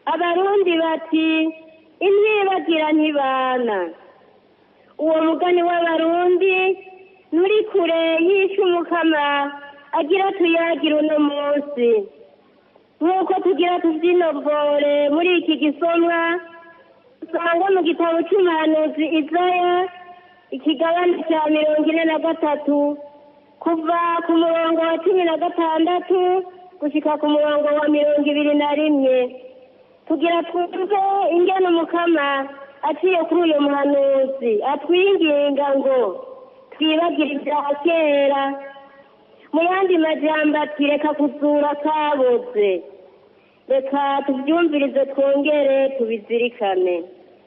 abarundi bati intibagira ntibana uwo mugani w'abarundi nturi kure yishe umukama agira tuyagire uno munsi nk'uko tugira tuvyinovore muri iki gisomwa usanga mu gitabo c'umuhanuzi izaya ikigabane ca mirongo ine na gatatu kuva ku murongo wa cumi na gatandatu gushika ku murongo wa mirongo ibiri na rimwe tugira twumve ingene umukama aciye kuri uyu muhanuzi atwinginga ngo twibagire ibya kera mu yandi majambo ati reka kuzura kaboze reka tubyumvirize twongere tubizirikane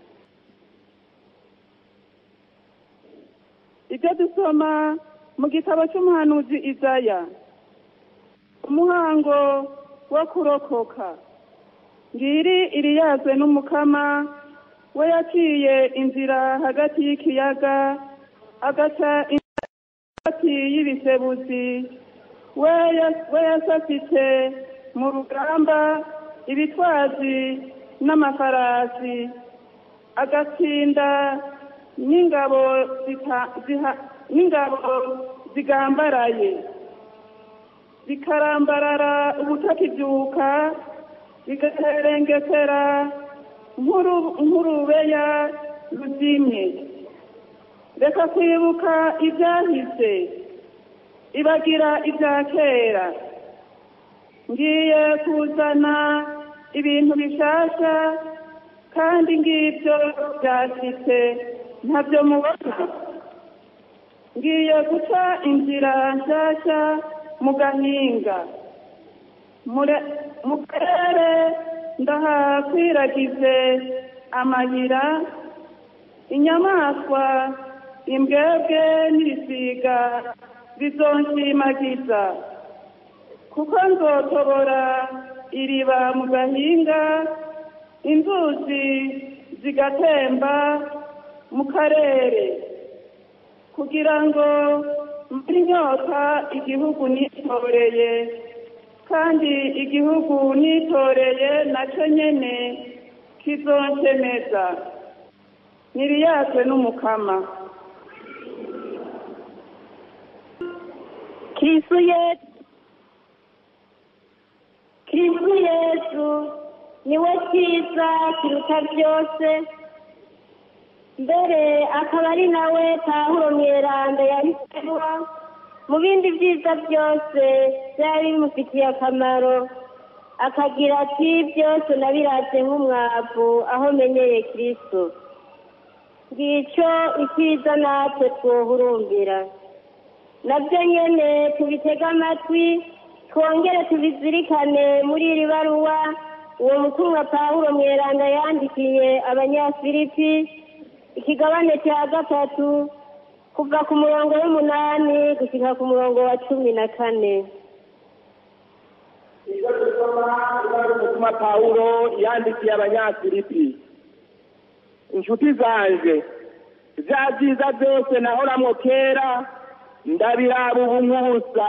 ibyo dusoma mu gitabo cy'umuhanuzi izaya umuhango wo kurokoka ngiri iriyazwe n'umukama we yaciye inzira hagati y'ikiyaga agaca inzira hagati y'ibisebuzi we ya- we yasafitse mu rugamba ibitwazi n'amafarasi agatsinda n'ingabo zita- ziha- n'ingabo zigambaraye bikarambarara ubutakibyuka bigaherengetera nk'uru- nk'urubeya ruzimye reka kwibuka ibyahise ibagira ibya kera ngiye kuzana ibintu bishasha kandi ngibyo byashitse ntabyo mubona ngiye guca inzira nshyashya mu gahinga Mure- mu karere ndahakwiragize amayira inyamaswa imbwebwe n'ibisiga bizonshimagiza kuko nzotobora iriba mu gahinga inzuzi zigatemba mu karere kugira ngo mbure inyota igihugu nitoreye kandi igihugu nitoreye nacyo nyene kizonshemeza niriyazwe n'umukama kristu yesu kristu yesu niwe cyiza kiruta byose mbere akaba ari nawe pawulo mweranda yahisemo mu bindi byiza byose byari bimufitiye akamaro akagira ati byose nabiratse nk'umwavu aho menyeye kristo ngicyo icyiza natwe twohurumbira nabyo nyene tubitege amatwi twongere tubizirikane muri iri baruwa uwo mukuru wa pawulo mweranda yandikiye abanyafilipi ikigabane cya gatatu kuva ku murongo w'umunani gushyika ku murongo wa cumi na kane iyo dusoma ibara umutima pawulo yandikiye abanyafilipi inshuti zanje bya byiza byose nahoramwo kera ndabiraba ubu nk'ubusa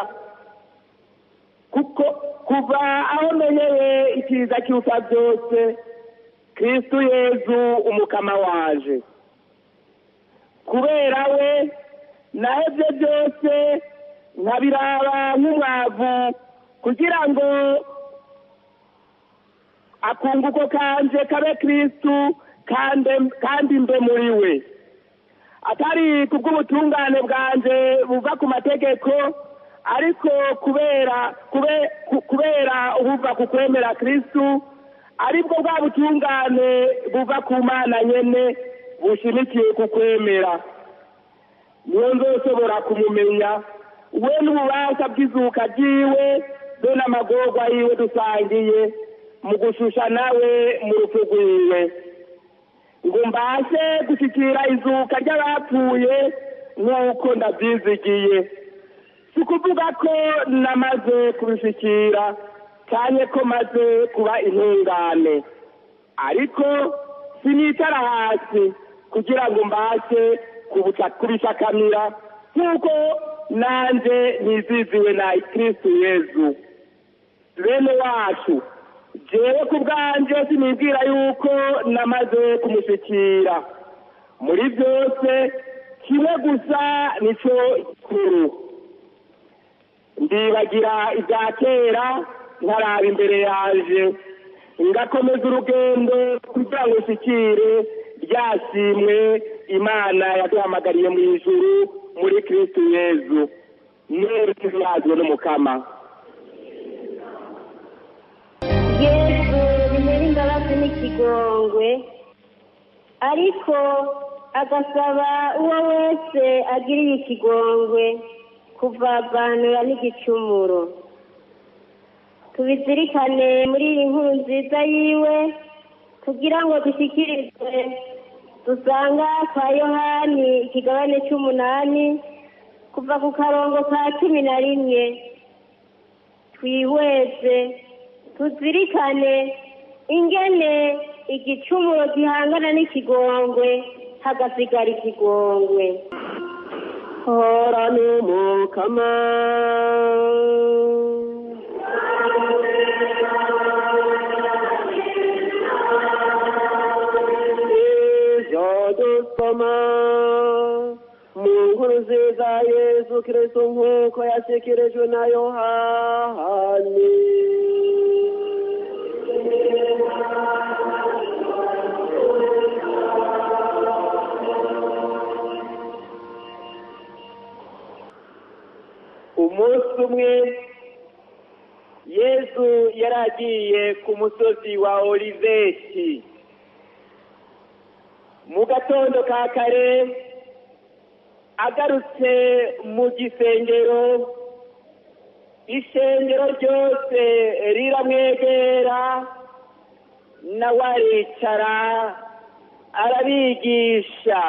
kuko kuva aho menyeye ikiza kiruta byose kristu yezu umukama waje kubera we nahebye byose nkabiraba nk'umwavu kugira ngo akunguko kanje kabe kristu kandi kandi mbe muri we atari kubw'ubutungane bwanje buva ku mategeko ariko kubera kube, ku- kubera ubuva ku kwemera kristu aribwo bwa butungane buva ku mana nyene bushimikiye ku kwemera niyo nzoshobora kumumenya we n'ububasha bw'izuka ryiwe be n'amagorwa yiwe dusangiye mu gushusha nawe mu rupfu rwiwe ngo mbashe gushyikira izuka ry'abapfuye nk'uko ndabyizigiye si ukuvuga ko namaze kubishyikira cyane ko maze kuba intungane ariko sinicara hasi kugira ngo mbashe kubuca- kubishakamira nk'uko nanjye niziziwe na kristu yezu bene wacu jewe ku bwanjye sinibwira yuko namaze kumushyikira muri byose kimwe gusa nicyo kuru ndibagira ibya kera ntaraba imbere yaje ngakomeza urugendo kugira ngo ushyikire ryashimwe imana yaduhamagariye mu ijuru muri kirisitu yezu neza yazwe n'umukama yesu rimera imbabazi n'ikigongwe ariko agasaba uwo wese agiriye ikigongwe kuvavanura n'igicumuro tubizirikane muri iyi nkuru nziza yiwe kugira ngo dushyikirizwe dusanga kwa yohani ikigabane cy'umunani kuva ku karongo ka cumi na rimwe twihweze tuzirikane ingene igicumuro gihangana n'ikigongwe hagasigara ikigongwe hora n'umukama ijyo dusoma mu nkuru nziza yezu kirisitu nk'uko yashyikirijwe na yohani umunsi umwe yesu yari agiye ku musozi wa oliveti mu gatondo ka kare agarutse mu gisengero ishengero ryose riramwegera nawe aricara arabigisha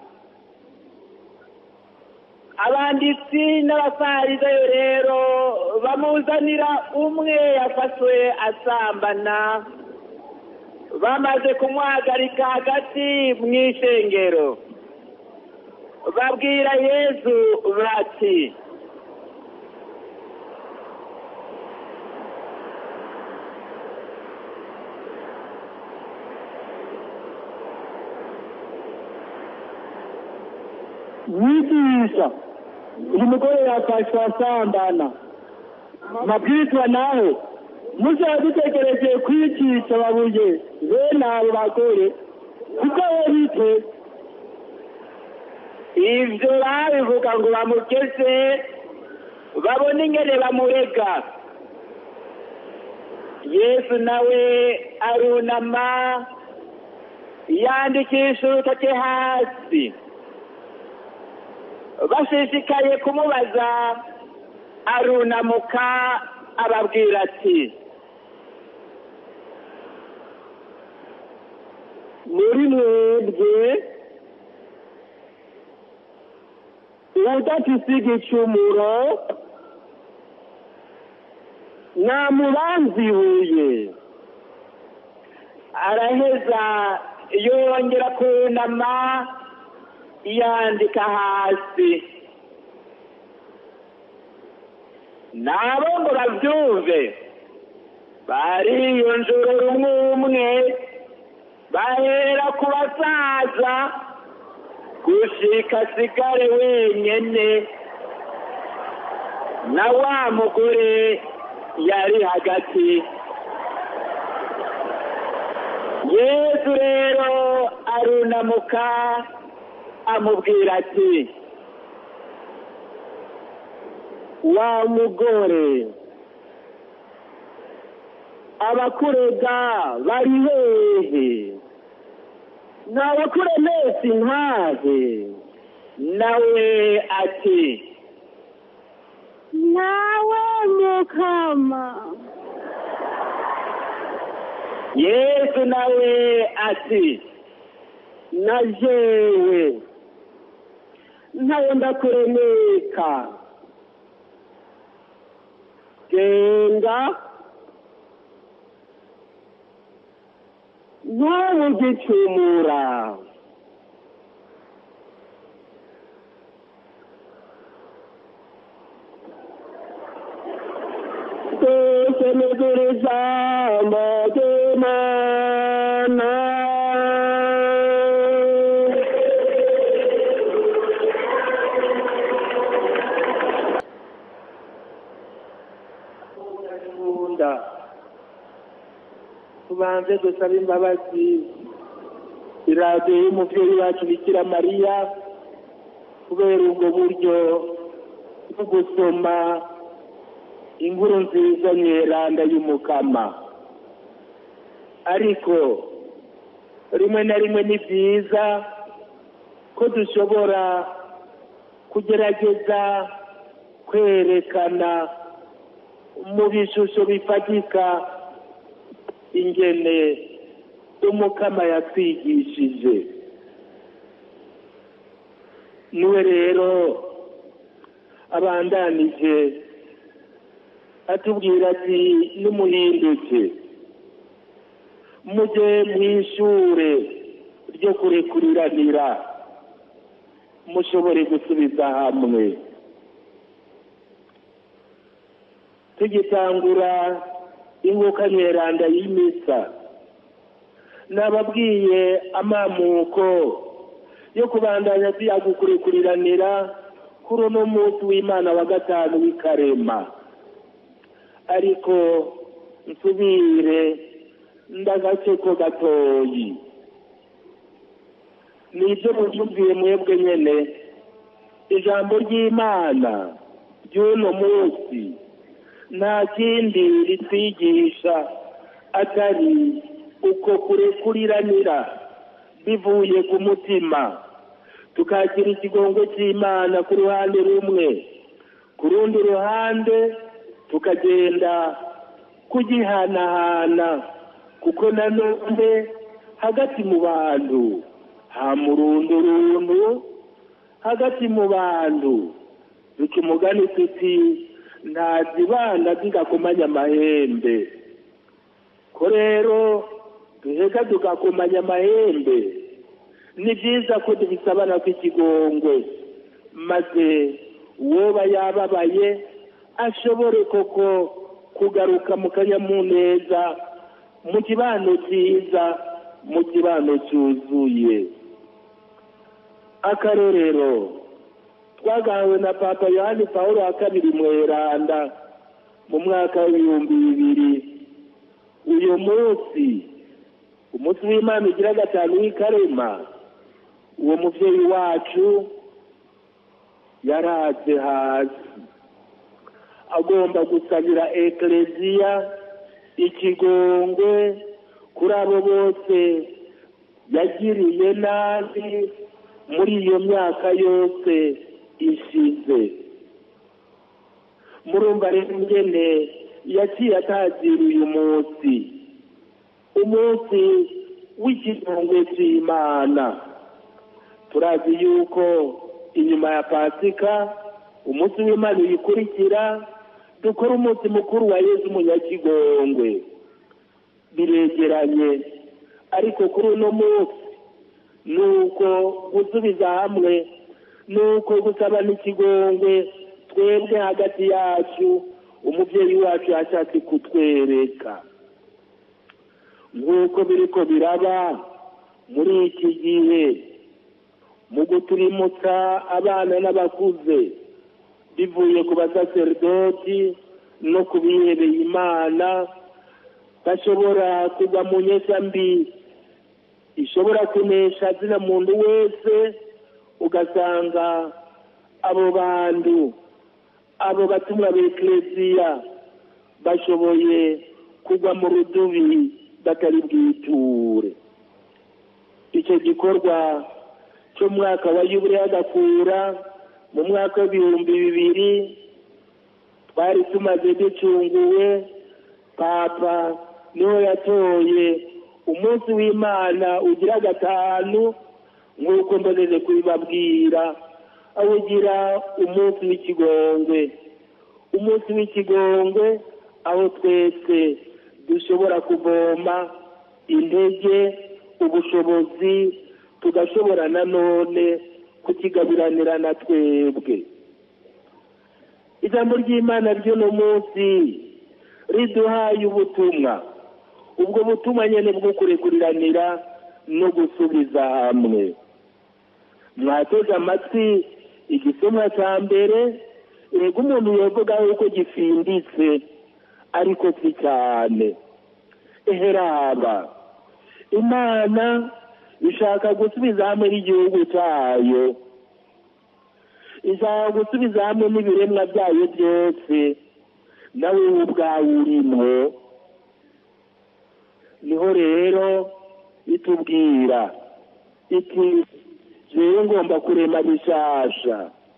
abanditsi n'abafarisayo rero bamuzanira umwe yafashwe asambana bamaze kumwagarika hagati mu ishengero babwira yezu bati mwigisha uyu mugore yafashwe asambana mabwirizwa nawe muze dutegereje kwicisha babuye bene abo bagore kuko we bite ibyo babivuga ngo bamugeze babone ingene bamurega yesu nawe arunama yandikisha urutoke hasi bashishikaye kumubaza arunamuka ababwira ati muri mwebwe udafise igicumuro namubanzibuye araheza yongera kunama yandika hasi nabo ngo babyumve bariyonjorera umwe umwe bahera ku basaza gushika asigare wenyene na wa mugore yari hagati yesu rero arunamuka amubwira ati wa mugore abakurega bari hehe ntabakuremesi ntahe nawe ati nawe mukama yesu nawe ati na jewe ntawe ndakuremeka genda ntubugicumura twese nigura ijambo tubanze dusaba imbabazi iradiyo y'umubyeyi wacu bikira mariya kubera ubwo buryo bwo gusoma inkuru nziza nyeranda y'umukama ariko rimwe na rimwe ni byiza ko dushobora kugerageza kwerekana mu bishusho bifatika ingene umukama yatwigishije niwe rero abandanije atubwira ati nimuhinduke mujye mu ishure ryo kurekuriranira mushobore gusubiza hamwe tugitangura inguka nyeranda y'imisa nababwiye amamuko yo kubandanya tuyagukurikuriranira kuri uno munsi w'imana wa gatanu w'ikarema ariko nsubire ndagace ko gatoyi nibyo mubyumviye mwebwe nyene ijambo ry'imana ry'uno munsi nta kindi ritwigisha atari uko kurekuriranira bivuye ku mutima tukakira ikigongo cy'imana ku ruhande rumwe ku rundi ruhande tukagenda kugihanahana kuko nanone hagati mu bantu ha murundurundu hagati mu bantu duca umugani tuti nta zibana zigakomanya amahembe ko rero duhega tugakomanya amahembe ni byiza ko dubisabana kw'ikigongwe maze uwoba yababaye ashobore koko kugaruka mu kanyamuneza mu kibano cyiza mu kibano cyuzuye akarorero twagahawe na papa yohani paul wa kabiri mweranda mu mwaka w'ibihumbi bibiri uyu munsi umunsi w'imana ugira gatanu w'ikarema uwo mubyeyi wacu yaraze hasi agomba gusabira ekereziya ikigongwe kuri abo bose yagiriye nabi muri iyo myaka yose ishize murumva rero ingene yaciye atazira uyu munsi umunsi w'ikigongwe cy'imana turazi yuko inyuma ya pasika umunsi w'imana uyikurikira dukora umunsi mukuru wa yezu umunyakigongwe biregeranye ariko kuri uno munsi ni uko gusubiza hamwe ni uko gusaba n'ikigongwe twebwe hagati yacu umubyeyi wacu yashatse kutwereka nk'uko biriko biraba muri iki gihe mu guturimutsa abana n'abakuze bivuye ku basaseridoti no ku bihebeye imana bashobora kugwa mu nyesha mbi ishobora kunesha zina muntu wese ugasanga abo bantu abo batumwa b'ekereziya bashoboye kugwa mu rudubi batari bwiture icyo gikorwa cyo mu mwaka wa yubure y'agakura mu mwaka w'ibihumbi bibiri twari tumaze ducunguwe papa niho yatoye umunsi w'imana ugira gatanu nk'uko mboneje kubibabwira awugira umunsi w'ikigongwe umunsi w'ikigongwe aho twese dushobora kuvoma intege ubushobozi tugashobora nanone kukigabiranira na twebwe ijambo ry'imana ry'uno munsi riduhaye ubutumwa ubwo butumwa nyine bwo kurekuriranira no gusubiza hamwe mwateze amatwi igisomwa cya mbere yego umuntu yavuga yuko gifinditse ariko si cyane eheraba imana ishaka gusubiza hamwe n'igihugu cyayo ishaka gusubiza hamwe n'ibiremwa byayo byose nawe ubwawe urimo niho rero itubwira iti jewe ngomba kurema bishasha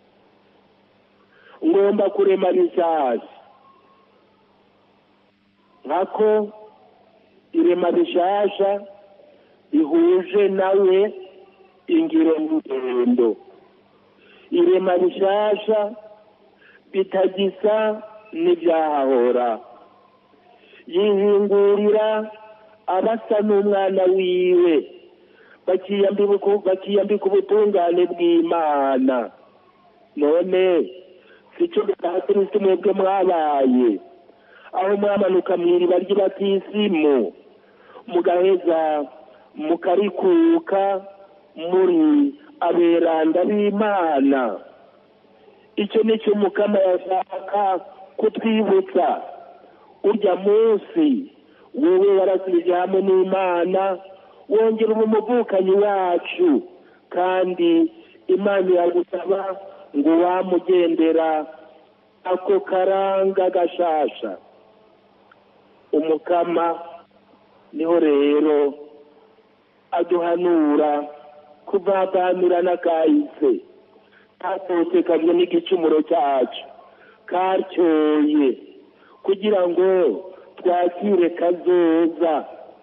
ngomba kurema bishasha nkako irema bishasha ihuje nawe ingiro y'urugendo irema bishasha bitagisa n'ibyahahora yihingurira abasa n'umwana wiwe bakiyambika ubutungane bw'imana none si cyo kristo mwebwe mwabaye aho mwamanuka mu iriba ry'abatisimu mugaheza mukarikuka muri aberanda b'imana icyo ni cyo mukama yashaka kutwibutsa urya munsi wowe warasubije hamwe n'imana wongera umuvukanyi wacu kandi imana iragusaba ngo wamugendera ako karanga gashasha umukama niho rero aduhanura kuvavanura n'akahise kasohotekajwe n'igicumuro cyacu karyoye kugira ngo twakire kazoza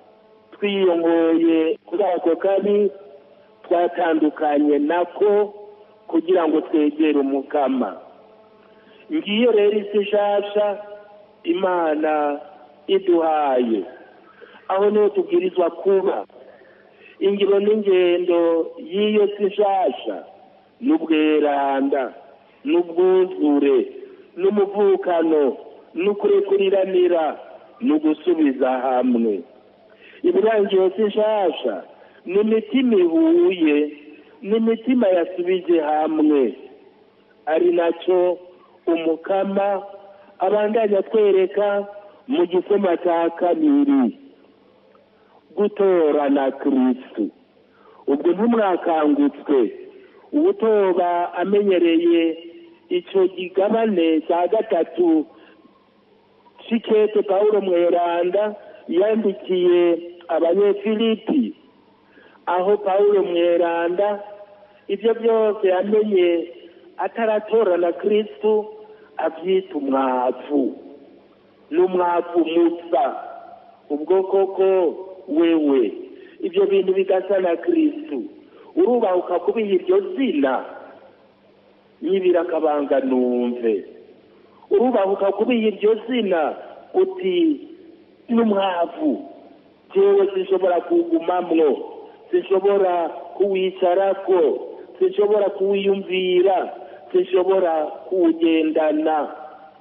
twiyongoye kuri ako kabi twatandukanye nako kugira ngo twegere umukama ngiyo rero isi nshasha imana iduhaye aho niho tubwirizwa kuba ingiro n'ingendo y'iyo si nshasha n'ubweranda n'ubwuzure n'umuvukano n'ukurekuriranira n'ugusubiza hamwe ibirangiye si nshasha n'imitima ihuye n'imitima yasubije hamwe ari nacyo umukama abandanya atwereka mu gisoma cya kabiri gutorana kirisitu ubwo ntumwakangutswe ubutoba amenyereye icyo gigabane cya gatatu cy'ikete paul mweranda yandikiye abanyefilipi aho paul mweranda ibyo byose yamenye ataratorana kirisitu abyita umwavu n'umwavu musa ubwo koko wewe ibyo bintu bigasa na kirisitu urubahuka kubiha iryo zina nyibira akabanga numve urubahuka kubiha iryo zina uti n'umwavu jewe sinshobora kuwugumamwo sinshobora kuwicarako sinshobora kuwiyumvira sinshobora kuwugendana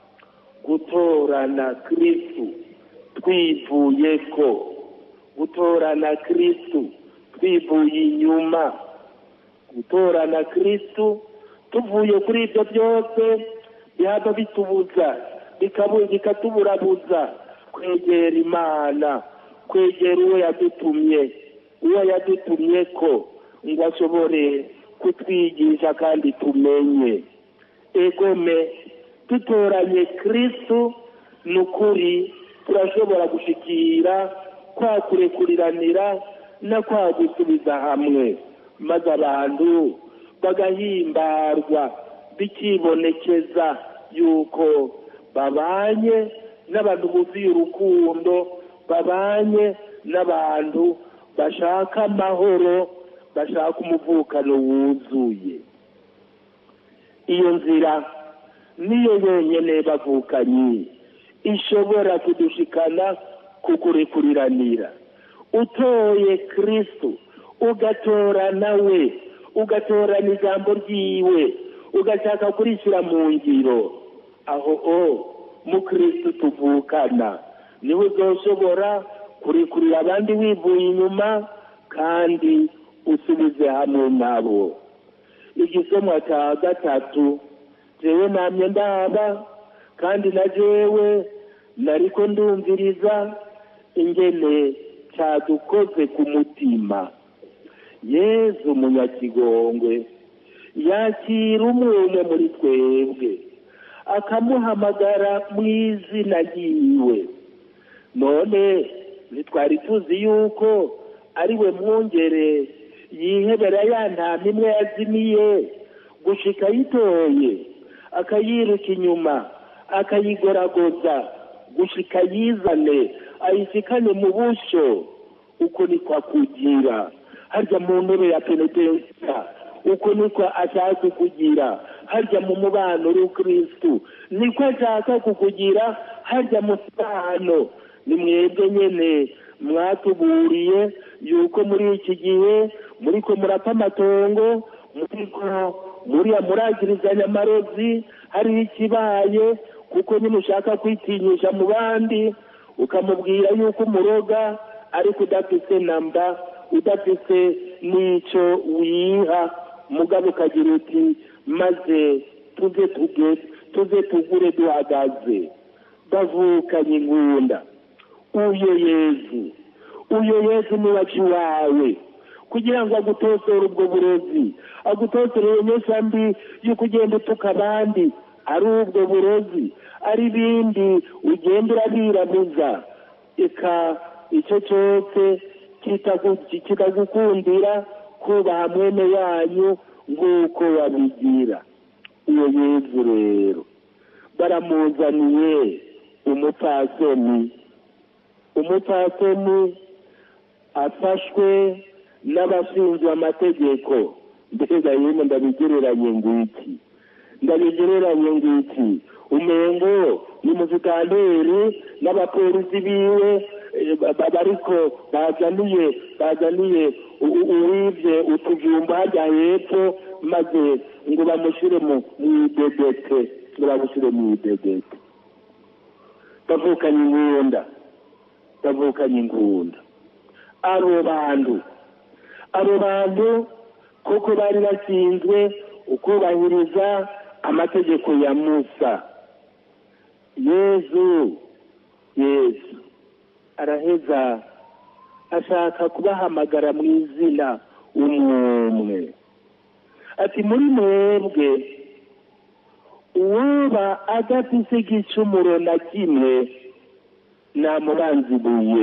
gutorana kirisitu twivuye ko gutorana kirisitu twivuye inyuma gutorana kirisitu tuvuye kuri ibyo byose bihava bitubuza bikatuburabuza kwegera imana kwegera uwo yadutumye uwo yadutumye ko ngo ashobore kutwigisha kandi tumenye egome dutoranye kirisitu ni ukuri turashobora gushikira kwa kurekuriranira no kwa gusubiza hamwe maze abantu bagahimbarwa bikibonekeza yuko babanye n'abantu buzuye urukundo babanye n'abantu bashaka amahoro bashaka umuvukano wuzuye iyo nzira niyo yonyine bavukanye ishobora kudushikana ku kurekuriranira utoye kirisitu ugatora nawe ugatorana ijambo ryiwe ugashaka kurishyira mu ngiro aho o mu kirisitu tuvukana niho uzoshobora kurekurira abandi wivuye inyuma kandi usubize hamwe nabo igisomwa cya gatatu jewe namye ndaba kandi na jewe nariko ndumviriza ingene cyadukoze ku mutima yezu munyakigongwe yakira umwe umwe muri twebwe akamuhamagara mu izina ryiwe none ntitwari tuzi yuko ari we mwungere yihebera ya ntama imwe yazimiye gushika ayitoye akayiruka inyuma akayigoragoza gushika yizane ayishikane mu busho uko niko akugira harya mu ntebe ya penetensiya uko niko ashaka kukugira harya mu mubano w'ukirisitu niko ashaka kukugira harya mu sano ni mwebwe nyene mwatuburiye yuko muri iki gihe muriko murapfa amatongo muriko muriya muragirizanya amarozi hariho ikibaye kuko nyine ushaka kwitinyisha mu bandi ukamubwira yuko umuroga ariko udafise namba udafise n'ico wiha mugabo ukagira uti maze tuze tuge tuze tugure duhagaze bavukanye ingunda uyo yezu uyo yezu ni wacu wawe kugira ngo agutosore ubwo burozi agutosore iyo nyesha mbi y'uko ugenda utuka abandi ari ubwo burozi ari ibindi ugenda urabirabuza eka icyo cyose kitagukundira kubaha mwene yanyu nk'uko babigira iyo yezu rero baramuzaniye umupfasoni umupfasoni afashwe n'abashinzwe amategeko mbega yemwe ndabigereranye ngiki ndabigereranye ngiki umengo ni muzikanteri n'abapolisi biwe bariko bazaniye bazaniye uwivye utujumba hajya hepfo maze ngo bamushyire mu idedete ngo bamushyire mu idedete bavukanye ingunda bavukanye ingunda abo bantu abo bantu kuko bari bashinzwe ukubahiriza amategeko ya musa yezu yezu araheza ashaka kubahamagara mu izina umwumwe ati muri mwebwe uwuba adafise igicumuro na kimwe namubanzibuye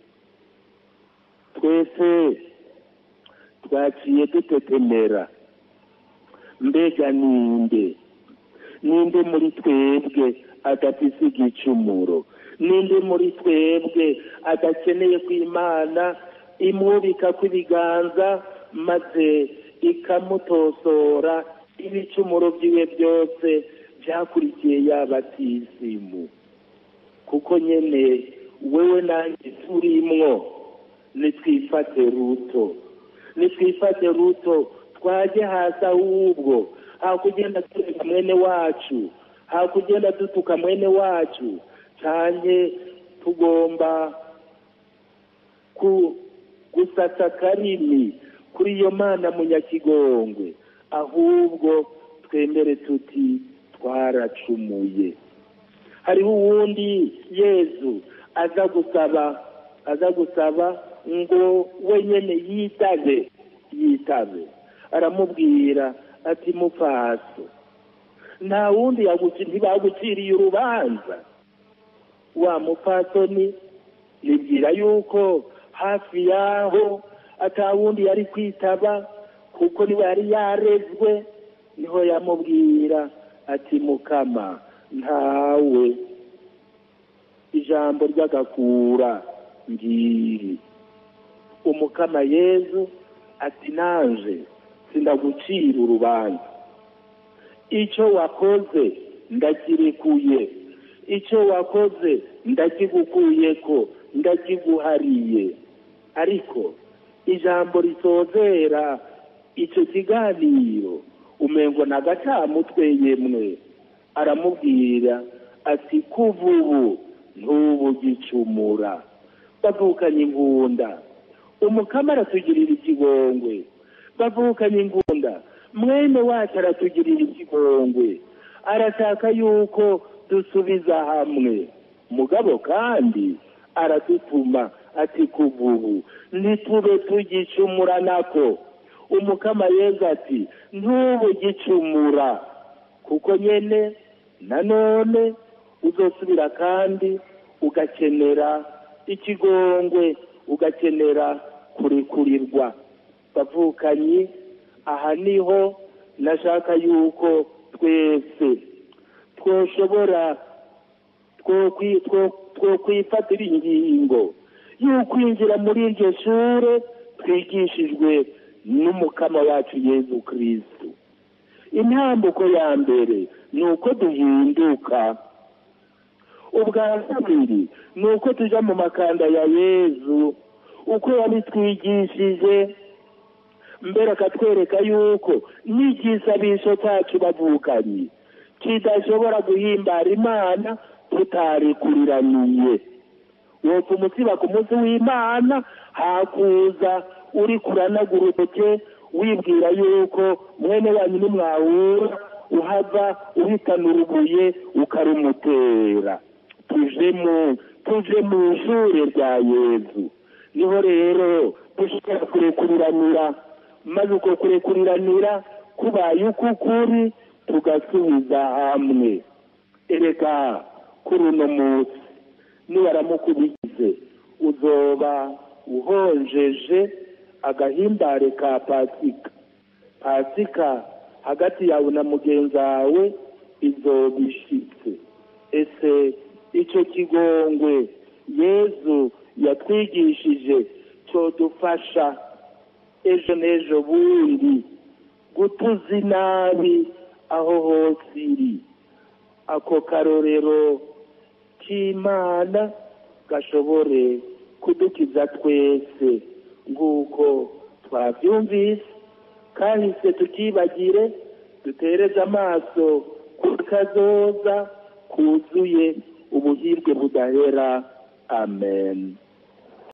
twese twaciye dutetemera mbega ninde ninde muri twebwe adafise igicumuro ninde muri twebwe adakeneye ko imana imwubika kw'ibiganza maze ikamutosora ibicumuro byiwe byose byakurikiye yabatisimu kuko nyene wewe nanjye turimwo nitwifate ruto nitwifate ruto twaje hasi ahubwo hakugenda tureka mwene wacu hakugenda dutuka mwene wacu cyane tugomba gusasa karimi kuri iyo mana munyakigongwe ahubwo twemere tuti twaracumuye hariho uwundi yezu aza gusaba aza gusaba ngo wenyine yitabe yitabe aramubwira ati mupfaso nta wundi ntibaguciriye urubanza wa mupfasoni nibwira yuko hafi yaho atawundi yari kwitaba kuko niwe yari yarezwe niho yamubwira ati mukama ntawe ijambo ry'agakura ngiri umukama yezu ati nanje sindagucira urubanza icyo wakoze ndakirekuye icyo wakoze ndakigukuyeko ndakiguhariye ariko ijambo risozera icyo kiganiro umengo na gacamutwe yemwe aramubwira ati kuva ubu ntubugicumura bavukanye ingunda umukama aratugirira ikigongwe bavukanye ingunda mwene wacu aratugirira ikigongwe arashaka yuko dusubiza hamwe mugabo kandi aradutuma ati kuvubu ntitube tugicumura nako umukama yezu ati ntube gicumura kuko nyene nanone uzosubira kandi ugakenera ikigongwe ugakenera kurekurirwa bavukanyi aha niho nashaka yuko twese twoshobora twokwifatira ingingo y'ukwinjira muri iryo shure twigishijwe n'umukama wacu yezu kristu intambuko ya mbere ni uko duhinduka ubwa kabiri ni uko tuja mu makanda ya yezu uko yabitwigishije mbere akatwereka yuko n'igisabisho cyacu bavukanye kidashobora guhimbara imana tutarekuriraniye wopfa umutsiba ku munsi w'imana hakuza uri kuranagura urutoke wibwira yuko mwene wanyu nimwahura uhava uhitana urubuye ukarumutera tuje mu tuje mu ishure rya yezu niho rero dushobora kurekuriranira maze uko kurekuriranira kubaye uko kuri tugasubiza hamwe erega kuri uno munsi nibaramuka ubigize uzoba uhonjeje agahimbare ka pasika pasika hagati yawe na mugenzi wawe izoba ishitse ese icyo kigongwe yezu yatwigishije cyodufasha ejo n'ejo bundi gutuza inabi aho hose iri ako karorero k'imana gashobore kudukiza twese nguko twabyumvise kahise tukibagire dutereze amaso ku kazoza kuzuye ubuhirwe budahera amen